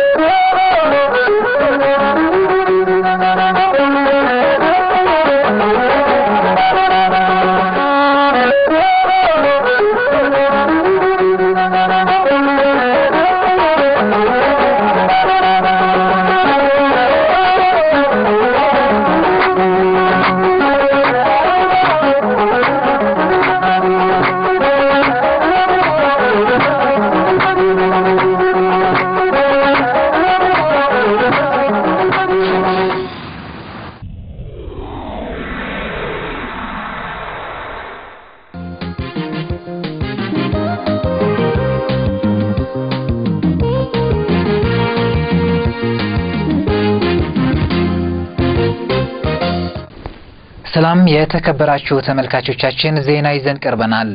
ሰላም የተከበራችሁ ተመልካቾቻችን፣ ዜና ይዘን ቀርበናል።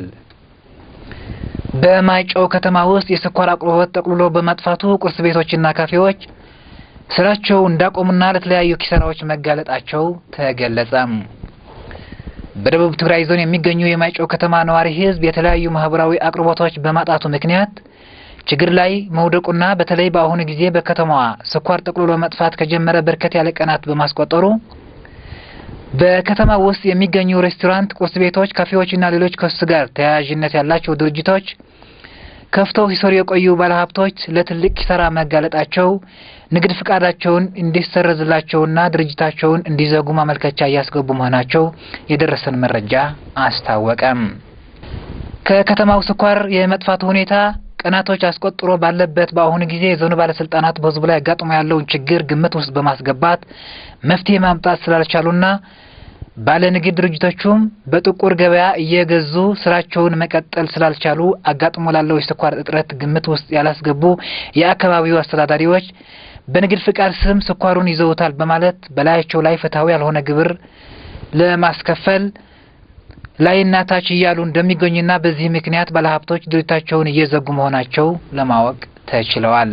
በማይጨው ከተማ ውስጥ የስኳር አቅርቦት ጠቅልሎ በማጥፋቱ ቁርስ ቤቶችና ካፌዎች ስራቸው እንዳቆሙና ለተለያዩ ኪሳራዎች መጋለጣቸው ተገለጸ። በደቡብ ትግራይ ዞን የሚገኙ የማይጨው ከተማ ነዋሪ ሕዝብ የተለያዩ ማህበራዊ አቅርቦቶች በማጣቱ ምክንያት ችግር ላይ መውደቁና በተለይ በአሁኑ ጊዜ በከተማዋ ስኳር ጠቅልሎ መጥፋት ከጀመረ በርከት ያለ ቀናት በማስቆጠሩ በከተማ ውስጥ የሚገኙ ሬስቶራንት፣ ቁርስ ቤቶች፣ ካፌዎችና ሌሎች ከሱ ጋር ተያያዥነት ያላቸው ድርጅቶች ከፍተው ሲሰሩ የቆዩ ባለሀብቶች ለትልቅ ኪሳራ መጋለጣቸው ንግድ ፍቃዳቸውን እንዲሰረዝላቸውና ድርጅታቸውን እንዲዘጉ ማመልከቻ እያስገቡ መሆናቸው የደረሰን መረጃ አስታወቀም። ከከተማው ስኳር የመጥፋቱ ሁኔታ ቀናቶች አስቆጥሮ ባለበት በአሁኑ ጊዜ የዞኑ ባለስልጣናት በህዝቡ ላይ አጋጥሞ ያለውን ችግር ግምት ውስጥ በማስገባት መፍትሄ ማምጣት ስላልቻሉና ባለ ንግድ ድርጅቶቹም በጥቁር ገበያ እየገዙ ስራቸውን መቀጠል ስላልቻሉ አጋጥሞ ላለው የስኳር እጥረት ግምት ውስጥ ያላስገቡ የአካባቢው አስተዳዳሪዎች በንግድ ፍቃድ ስም ስኳሩን ይዘውታል በማለት በላያቸው ላይ ፍትሐዊ ያልሆነ ግብር ለማስከፈል ላይና ታች እያሉ እንደሚገኙና በዚህ ምክንያት ባለሀብቶች ድርጅታቸውን እየዘጉ መሆናቸው ለማወቅ ተችለዋል።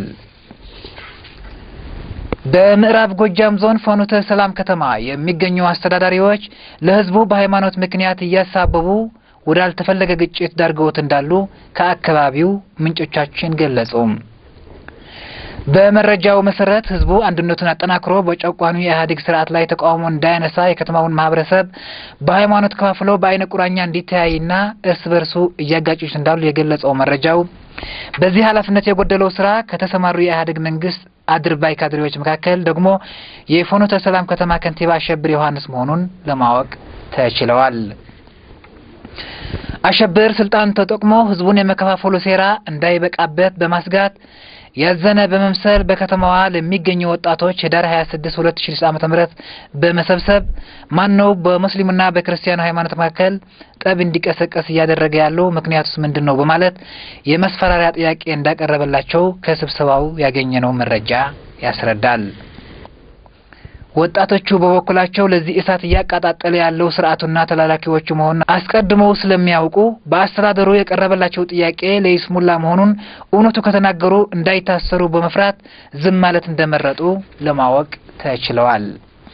በምዕራብ ጎጃም ዞን ፍኖተ ሰላም ከተማ የሚገኙ አስተዳዳሪዎች ለህዝቡ በሃይማኖት ምክንያት እያሳበቡ ወዳልተፈለገ ግጭት ዳርገውት እንዳሉ ከአካባቢው ምንጮቻችን ገለጹ። በመረጃው መሰረት ህዝቡ አንድነቱን አጠናክሮ በጨቋኑ የኢህአዴግ ስርዓት ላይ ተቃውሞ እንዳያነሳ የከተማውን ማህበረሰብ በሃይማኖት ከፋፍለው በአይነ ቁራኛ እንዲተያይና እርስ በርሱ እያጋጩት እንዳሉ የገለጸው መረጃው በዚህ ኃላፊነት የጎደለው ስራ ከተሰማሩ የኢህአዴግ መንግስት አድርባይ ካድሬዎች መካከል ደግሞ የፍኖተ ሰላም ከተማ ከንቲባ አሸብር ዮሐንስ መሆኑን ለማወቅ ተችለዋል። አሸብር ስልጣን ተጠቅሞ ህዝቡን የመከፋፈሉ ሴራ እንዳይበቃበት በማስጋት ያዘነ በመምሰል በከተማዋ ለሚገኙ ወጣቶች ህዳር 26 2006 ዓ.ም በመሰብሰብ ማን ነው በሙስሊሙና በክርስቲያኑ ሃይማኖት መካከል ጠብ እንዲቀሰቀስ እያደረገ ያለው ምክንያቱስ ምንድን ነው በማለት የመስፈራሪያ ጥያቄ እንዳቀረበላቸው ከስብሰባው ያገኘነው መረጃ ያስረዳል። ወጣቶቹ በበኩላቸው ለዚህ እሳት እያቀጣጠለ ያለው ስርዓቱና ተላላኪዎቹ መሆኑን አስቀድመው ስለሚያውቁ በአስተዳደሩ የቀረበላቸው ጥያቄ ለይስሙላ መሆኑን እውነቱ ከተናገሩ እንዳይታሰሩ በመፍራት ዝም ማለት እንደመረጡ ለማወቅ ተችለዋል።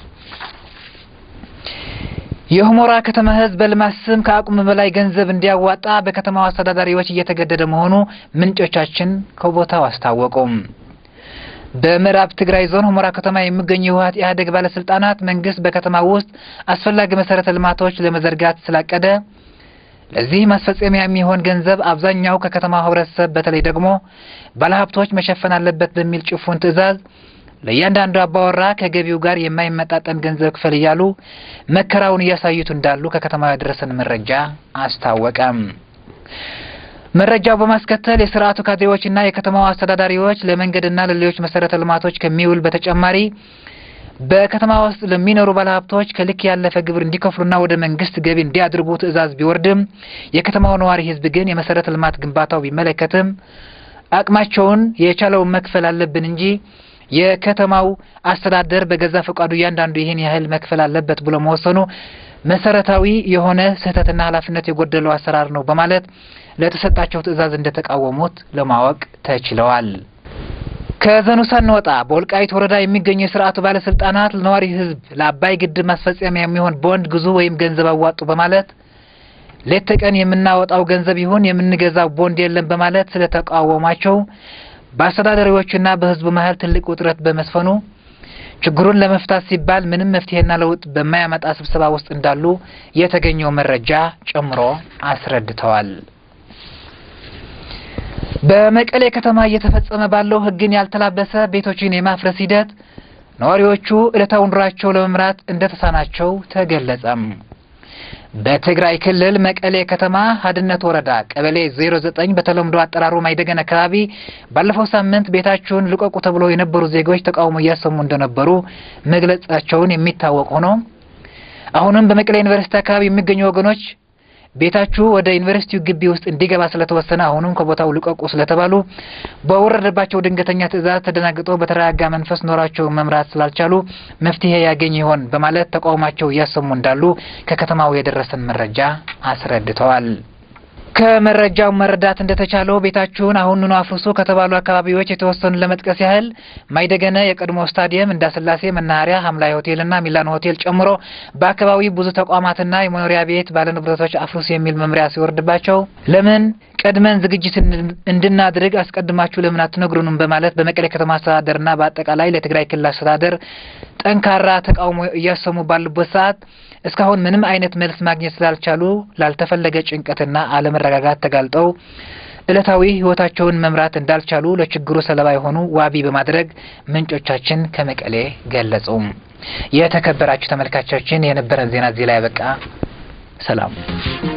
የሁመራ ከተማ ህዝብ በልማት ስም ከአቅሙ በላይ ገንዘብ እንዲያዋጣ በከተማው አስተዳዳሪዎች እየተገደደ መሆኑ ምንጮቻችን ከቦታው አስታወቁም። በምዕራብ ትግራይ ዞን ሁመራ ከተማ የሚገኙ የህወሓት ኢህአዴግ ባለስልጣናት መንግስት በከተማ ውስጥ አስፈላጊ መሰረተ ልማቶች ለመዘርጋት ስላቀደ ለዚህ ማስፈጸሚያ የሚሆን ገንዘብ አብዛኛው ከከተማው ህብረተሰብ በተለይ ደግሞ ባለሀብቶች መሸፈን አለበት በሚል ጭፉን ትዕዛዝ ለእያንዳንዱ አባወራ ከገቢው ጋር የማይመጣጠን ገንዘብ ክፈል እያሉ መከራውን እያሳዩት እንዳሉ ከከተማው ያደረሰን መረጃ አስታወቀም። መረጃው በማስከተል የስርዓቱ ካድሬዎችና የከተማው አስተዳዳሪዎች ለመንገድና ለሌሎች መሰረተ ልማቶች ከሚውል በተጨማሪ በከተማ ውስጥ ለሚኖሩ ባለሀብቶች ከልክ ያለፈ ግብር እንዲከፍሉና ወደ መንግስት ገቢ እንዲያድርጉ ትዕዛዝ ቢወርድም የከተማው ነዋሪ ህዝብ ግን የመሰረተ ልማት ግንባታው ቢመለከትም አቅማቸውን የቻለውን መክፈል አለብን እንጂ የከተማው አስተዳደር በገዛ ፈቃዱ እያንዳንዱ ይህን ያህል መክፈል አለበት ብሎ መወሰኑ መሰረታዊ የሆነ ስህተትና ኃላፊነት የጎደለው አሰራር ነው በማለት ለተሰጣቸው ትዕዛዝ እንደተቃወሙት ለማወቅ ተችለዋል። ከዞኑ ሳንወጣ በወልቃይት ወረዳ የሚገኙ የስርዓቱ ባለስልጣናት ለነዋሪ ህዝብ ለአባይ ግድብ ማስፈጸሚያ የሚሆን ቦንድ ግዙ ወይም ገንዘብ አዋጡ በማለት ሌት ተቀን የምናወጣው ገንዘብ ይሁን የምንገዛው ቦንድ የለም በማለት ስለተቃወሟቸው በአስተዳዳሪዎቹና በሕዝቡ መሀል ትልቅ ውጥረት በመስፈኑ ችግሩን ለመፍታት ሲባል ምንም መፍትሄና ለውጥ በማያመጣ ስብሰባ ውስጥ እንዳሉ የተገኘው መረጃ ጨምሮ አስረድተዋል። በመቀሌ ከተማ እየተፈጸመ ባለው ሕግን ያልተላበሰ ቤቶችን የማፍረስ ሂደት ነዋሪዎቹ ዕለታዊ ኑሯቸው ለመምራት እንደተሳናቸው ተገለጸም። በትግራይ ክልል መቀሌ ከተማ ሀድነት ወረዳ ቀበሌ 09 በተለምዶ አጠራሩ ማይደገን አካባቢ ባለፈው ሳምንት ቤታቸውን ልቀቁ ተብሎ የነበሩ ዜጎች ተቃውሞ እያሰሙ እንደነበሩ መግለጻቸውን የሚታወቅ ሆኖ አሁንም በመቀሌ ዩኒቨርሲቲ አካባቢ የሚገኙ ወገኖች ቤታችሁ ወደ ዩኒቨርሲቲው ግቢ ውስጥ እንዲገባ ስለተወሰነ አሁንም ከቦታው ልቀቁ ስለተባሉ በወረደባቸው ድንገተኛ ትዕዛዝ ተደናግጠው በተረጋጋ መንፈስ ኖራቸውን መምራት ስላልቻሉ መፍትሄ ያገኝ ይሆን በማለት ተቃውሟቸው እያሰሙ እንዳሉ ከከተማው የደረሰን መረጃ አስረድተዋል። ከመረጃው መረዳት እንደተቻለው ቤታችሁን አሁኑኑ አፍርሱ ከተባሉ አካባቢዎች የተወሰኑ ለመጥቀስ ያህል ማይደገነ የቀድሞ ስታዲየም፣ እንዳስላሴ መናኸሪያ፣ ሀምላይ ሆቴልና ሚላን ሆቴል ጨምሮ በአካባቢው ብዙ ተቋማትና የመኖሪያ ቤት ባለንብረቶች አፍርሱ የሚል መምሪያ ሲወርድባቸው ለምን ቀድመን ዝግጅት እንድናድርግ አስቀድማችሁ ለምን አትነግሩንም? በማለት በመቀሌ ከተማ አስተዳደርና በአጠቃላይ ለትግራይ ክልል አስተዳደር ጠንካራ ተቃውሞ እያሰሙ ባሉበት ሰዓት እስካሁን ምንም አይነት መልስ ማግኘት ስላልቻሉ ላልተፈለገ ጭንቀትና አለመረጋጋት ተጋልጠው ዕለታዊ ሕይወታቸውን መምራት እንዳልቻሉ ለችግሩ ሰለባ የሆኑ ዋቢ በማድረግ ምንጮቻችን ከመቀሌ ገለጹ። የተከበራችሁ ተመልካቾቻችን የነበረን ዜና እዚህ ላይ ያበቃ። ሰላም